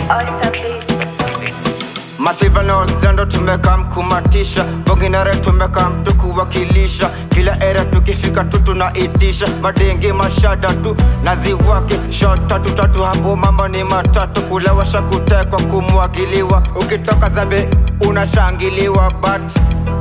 Masiva na Orlando tumeka mkumatisha Bonginare tumeka mtu kuwakilisha Kila era tukifika tu tunaitisha Madenge mashada tu naziwake Shot tatu tatu hapo mambo ni matatu Kulewasha kutekwa kumwagiliwa Ukitoka zabe unashangiliwa But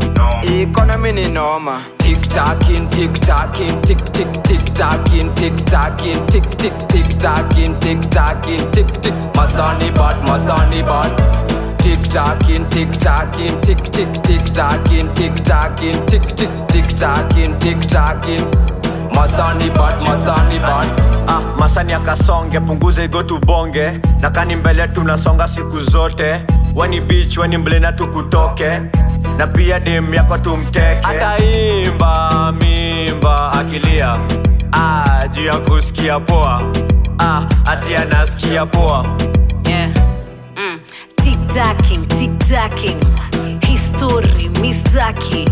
economy ni noma Tick tacking, tick tacking, tick tick tick tacking, tick tacking, tick tick tick tacking, tick tacking, tick tick. Masani bad, masani bad. Tick tacking, tick tacking, tick tick tick tacking, tick tacking, tick tick tick tacking, tick tacking. Masani bad, masani bad. ah, masani akasonge punguze igo tubonge na kani mbele tunasonga siku zote weni bich weni mblena tukutoke na pia dem yako tumteke ataimba mimba akilia ah, juu ya kusikia poa ah, ati anasikia poa Yeah. Mm. Tick-tacking, tick-tacking. History, mistaki.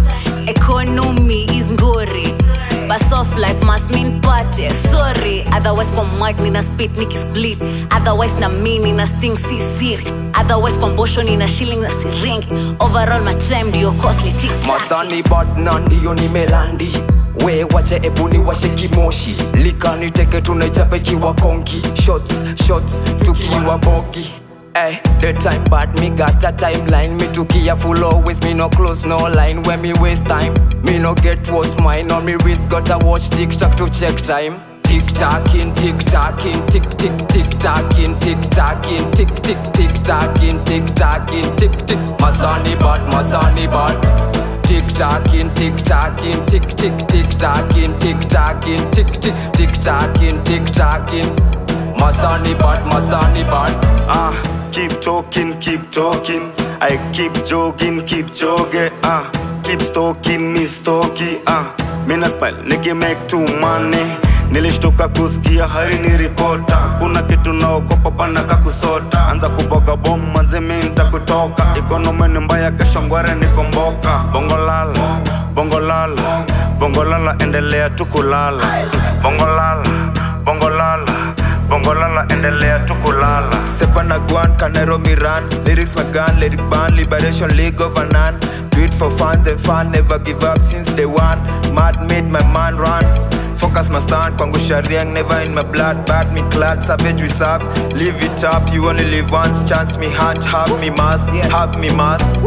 Economy is ngori. But soft life must mean party. Sorry, otherwise kwa mic nina spit nikisplit. Otherwise na mi nina sting si siri. Otherwise kwa mbosho nina shilling na siringi. Overall my time ndio costly tick-tacking. Masani bad na ndio nimelandi we wache ebuni washe kimoshi likani teke tunaichapa ikiwa konki shots shots tukiwa bogi Hey, the time bad me got a timeline Me tukia full always me no close no line When me waste time Me no get what's mine On me wrist got a watch tick tock to check time Tick tacking, tick tacking, tick tick tick tacking, tick tacking, tick tick tick tacking, tick tacking, tick tick. Masani bad, masani bad. Tick tacking, tick tacking, tick tick tick tacking, tick tacking, tick tick tick tacking, tick tacking. Masani bad, masani bad. Ah, keep talking, keep talking. I keep jogging, keep jogging. Ah, keep stalking, me stalky. Ah, mina smile, niki make too money. nilishtuka kusikia hari ni ripota kuna kitu naokopa pana kakusota anza kuboga bomu manzi mi ntakutoka ikonomi ni mbaya kesho ngware nikomboka bongolala bongolala bongolala endelea tu kulala bongolala bongolala bongolala endelea tu kulala Stefana Guan, Canero Miran Lyrics my gun, let it burn Liberation League of Anan Do it for fans and fun Never give up since day one Mad made my man run Focus my stand, kwangu shariang Never in my blood, bad me clad Savage we serve, live it up You only live once, chance me hunt Have me must, have me must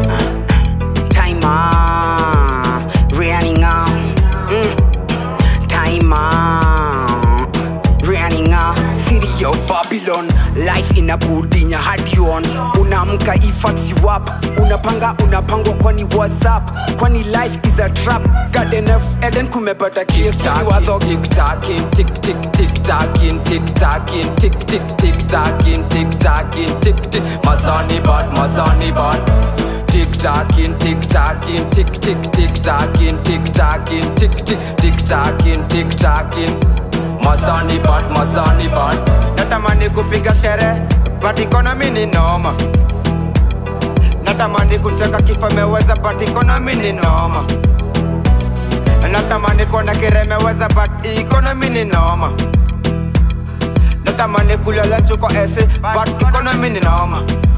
Timer, running out. Mm. Timer, running out. City of Babylon, life inakudinya hadi on. Unaamka ifats you up, unapanga unapangwa kwani whatsapp kwani life is a trap. Garden of Eden kumepata Tick kiesi tacking, wazo tick tacking, tick tick tick tacking, tick tacking, tick tick tick tacking, tick tacking, tick tick. Masani bad, masani bad. Tick tacking, tick tacking, tick tick tick tacking, tick tacking, tick tick tick tacking, tick tacking. Masani bad, masani bad. Natamani kupiga sherehe but economy ni noma Natamani kuteka kifo meweza but economy ni noma Natamani kuona kiremeweza but economy ni noma Natamani kulala chuko ese but economy ni noma